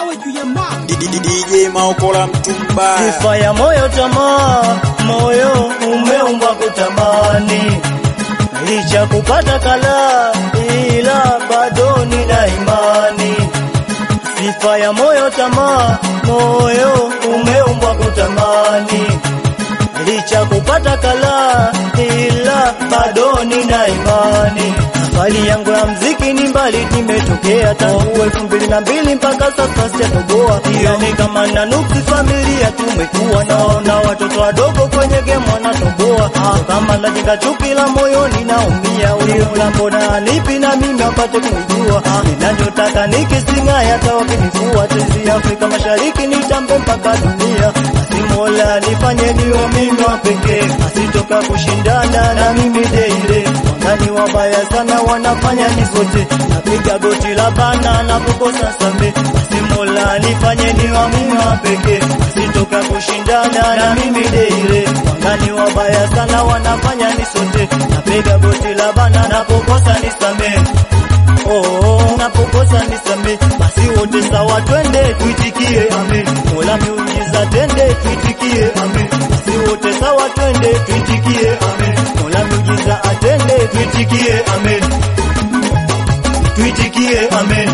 mawe juu ya mawe. DJ Maokola mtu mbaya. Sifa ya moyo tamaa, moyo umeumbwa kutamani, licha kupata kala, ila bado nina imani. Sifa ya moyo tamaa, moyo umeumbwa kutamani, licha kupata kala, ila bado nina imani. Safari yangu ya mziki ni mbali, nimetokea tangu elfu mbili na mbili mpaka sasa sijatoboa. Hiyo ni kama na nuksi familia tumekuwa, naona watoto wadogo kwenye game wanatoboa. Ah, kama najenga chuki la moyoni naumia, uliula mbona nipi na mimi apate kunijua. Ah, ninachotaka nikisinga hata wakinifua tezi Afrika Mashariki nitambe mpaka dunia. Basi Mola nifanye niwe mimi wa pekee, asitoka kushindana na mimi deile. Wangani wabaya sana wanafanya nisote, napiga goti la bana na kukosa same. Basi Mola nifanye niwe mimi wa pekee, asitoka kushindana na mimi deile. Wangani wabaya sana wanafanya nisote, napiga goti la bana na kukosa nisame. Oh, unapokosa nisame, basi wote sawa, twende tuitikie amen. Mola miujiza, tende tuitikie amen. Basi wote sawa, twende tuitikie amen. Mola miujiza, atende tuitikie amen. Tuitikie amen.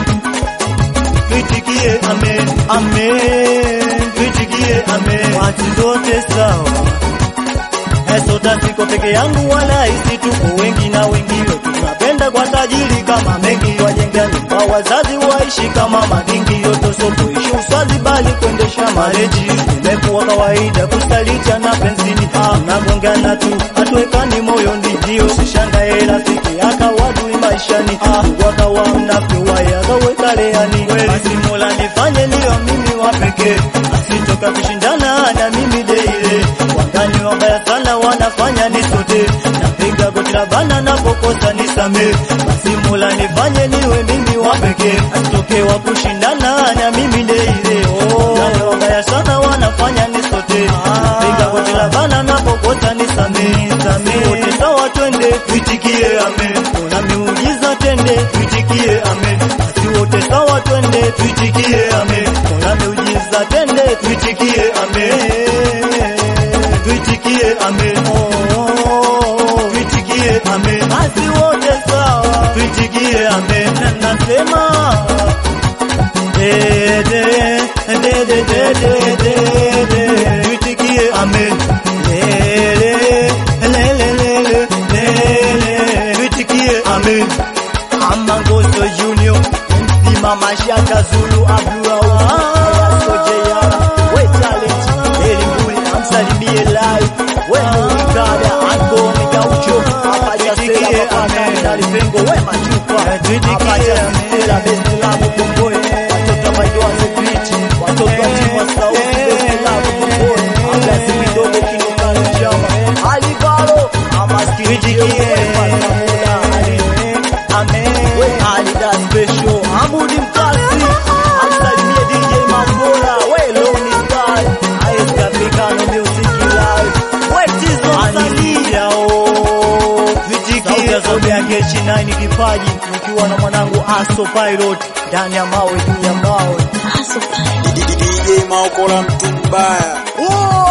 Tuitikie amen. Amen. Tuitikie amen. Watu zote sawa. Esota siko peke yangu wala isi tuko wengi na wengine tunapenda kwa tajiri kama mengi wajenga nyumba wazazi waishi kama madingi yoto so kuishi uswazi bali kuendesha mareji imekuwa kawaida kusalicha na benzini tunagongana tu hatuwekani moyo ndio sishangae rafiki akawadui maishani wakawa mnafyowaye akaweka leani basi mola nifanye niyo mimi wa pekee asitoka kushindana na mimi deile wangani wabaya sana wanafanya nisote napiga goti la bana napokosa nisame basi mola nifanye niwe mimi wa pekee asitoke wa kushindana na mimi deile wangani wabaya sana wanafanya nisote napiga goti la bana napokosa nisame same wote sawa twende tuitikie amen kuna miujiza tende tuitikie amen basi wote sawa twende tuitikie amen kuna miujiza tende tuitikie amen tuitikie amen oh, tuitikie amen basi wote sawa tuitikie amen na nasema de de de de de de de de tuitikie amen le le le le le le le le tuitikie amen Amangoso Junior MC Mama Shaka Zulu Abdul Sojeya we talent Elimbuli amsalimie live we Murikada Ango Migaucho Apacha Sela Papaka Ndali Pengo we Machupa Apacha Sela Best Love Kongoe watoto wa Maidoa Security watoto wa timu wa Sauti Best Love Kongoe Abdasi Midogo Kinokani Chama Alibalo Amaskiri Pasamula Ali Amen. We Alida special. Amudi Mkasi. Amsalimie DJ Mambola. We Loni Sky. Aeska Pekano Music Live. We Tizo Anisia o. Sauti ya zote ya Kechi 9 kipaji. Nikiwa na mwanangu Aso Pilot. Ndani ya mawe juu ya mawe. DJ Maokola mtu mbaya. Oh!